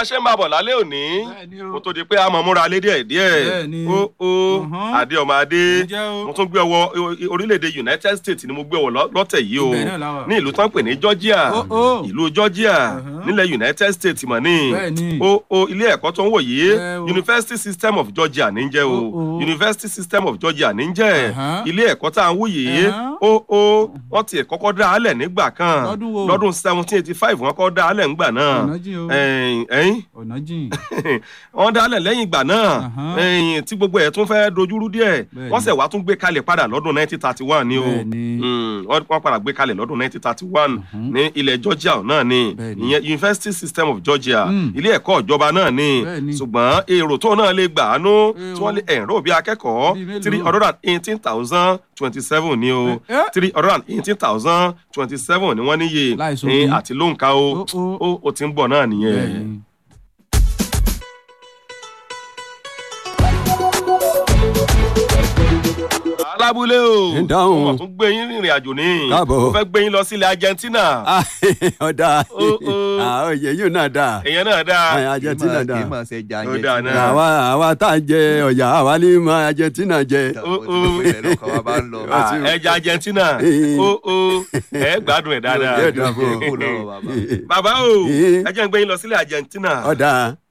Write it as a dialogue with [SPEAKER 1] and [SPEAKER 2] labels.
[SPEAKER 1] ṣe ń bá bọ̀ lálẹ́ òní
[SPEAKER 2] Bẹ́ẹ̀ni o.
[SPEAKER 1] mo tó di pé a mọ̀ múra lé díẹ̀ díẹ̀
[SPEAKER 2] Bẹ́ẹ̀ni.
[SPEAKER 1] ó ó
[SPEAKER 2] Mhm.
[SPEAKER 1] adé ọmọ adé
[SPEAKER 2] Ǹjẹ́ o?
[SPEAKER 1] mo tún gbé ọwọ́ orílẹ̀-èdè United States ni mo gbé ọwọ́ lọ- lọ́tẹ̀ yìí o
[SPEAKER 2] Ibẹ̀ náà la wà.
[SPEAKER 1] ní ìlú tán pè ní Georgia
[SPEAKER 2] Ó, ó.
[SPEAKER 1] ìlú Georgia
[SPEAKER 2] Mhm.
[SPEAKER 1] nílẹ̀ United States mọ̀ ní
[SPEAKER 2] Bẹ́ẹ̀ni.
[SPEAKER 1] ó ó ilé ẹ̀kọ́ tó ń wò yìí
[SPEAKER 2] Ẹ o.
[SPEAKER 1] University System of Georgia ní jẹ́ o
[SPEAKER 2] Ó, ó.
[SPEAKER 1] University System of Georgia ní jẹ́
[SPEAKER 2] Ẹ̀hán.
[SPEAKER 1] ilé ẹ̀kọ́ tá à ń wò yìí
[SPEAKER 2] Ẹ̀hán.
[SPEAKER 1] ó ó wọ́n ti kọ́kọ́ dá a lẹ̀ nígbà kan
[SPEAKER 2] Lọ́dún wo?
[SPEAKER 1] lọ́dún seventeen eighty five wọ́n kọ́ dá a lẹ̀ nígbà náà
[SPEAKER 2] Ọ̀nà jìn o.
[SPEAKER 1] ẹ̀yìn ẹ̀yìn
[SPEAKER 2] ọ̀nà jìn.
[SPEAKER 1] wọ́n dá a lẹ̀ lẹ́yìn ìgbà náà
[SPEAKER 2] Ẹ̀hán.
[SPEAKER 1] ẹ̀yìn tí gbogbo ẹ̀ tún fẹ́ dojúrú díẹ̀
[SPEAKER 2] Bẹ́ẹ̀ni.
[SPEAKER 1] wọ́n sẹ̀ wá tún gbé kalẹ̀ padà lọ́dún nineteen thirty one ni o
[SPEAKER 2] Bẹ́ẹ̀ni.
[SPEAKER 1] Mm, wọ́n wọ́n padà gbé kalẹ̀ lọ́dún nineteen thirty one ní ilẹ̀ Georgia náà ni
[SPEAKER 2] Bẹ́ẹ̀ni.
[SPEAKER 1] ìyẹn University System of Georgia
[SPEAKER 2] Mm.
[SPEAKER 1] ilé ẹ̀kọ́ ìjọba náà ni
[SPEAKER 2] Bẹ́ẹ̀ni.
[SPEAKER 1] ṣùgbọ́n èrò tó náà lè gbà á nú
[SPEAKER 2] Ẹ
[SPEAKER 1] tí
[SPEAKER 2] o.
[SPEAKER 1] wọ́n lè ẹ̀rọ bí akẹ́kọ̀ọ́
[SPEAKER 2] Bí mélòó?
[SPEAKER 1] three hundred and eighteen thousand twenty seven ni o
[SPEAKER 2] Ẹ- ẹ́.
[SPEAKER 1] three hundred and eighteen thousand twenty seven ni wọ́n níye
[SPEAKER 2] Láìsọ
[SPEAKER 1] ní
[SPEAKER 2] bí.
[SPEAKER 1] àti lóǹkà o
[SPEAKER 2] Ó, ó.
[SPEAKER 1] ó ó ti ń bọ̀ náà nìyẹn.
[SPEAKER 2] Bẹ́ẹ̀ni.
[SPEAKER 1] alábúlé o
[SPEAKER 3] Ń dáhùn.
[SPEAKER 1] mo tún gbé yín rìnrìn àjò ní
[SPEAKER 3] Káàbọ̀.
[SPEAKER 1] mo fẹ́ gbé yín lọ sílẹ̀ Argentina
[SPEAKER 3] Ah, ọ̀dà
[SPEAKER 1] Ó, ó.
[SPEAKER 3] oyè yìí náà dà
[SPEAKER 1] èèyàn náà dáa
[SPEAKER 3] Ẹ, Argentina dà
[SPEAKER 4] kì í máa ṣe jà
[SPEAKER 1] Ó dáa náà.
[SPEAKER 3] àwa àwa tá à ń jẹ ọ̀yà àwa ní ma Argentina jẹ.
[SPEAKER 1] Ó, ó.
[SPEAKER 4] lọ́kàn wa bá ń lọ.
[SPEAKER 1] Ah, ẹja Argentina
[SPEAKER 3] Eh.
[SPEAKER 1] ó ó ẹ gbádùn ẹ dáadáa
[SPEAKER 3] Yóò dà fún ọ.
[SPEAKER 4] Kó lọ́rọ̀ bàbá.
[SPEAKER 1] bàbá o
[SPEAKER 3] Eh.
[SPEAKER 1] ẹ jẹ́ ń gbé yín lọ sílẹ̀ Argentina
[SPEAKER 3] ọ̀dà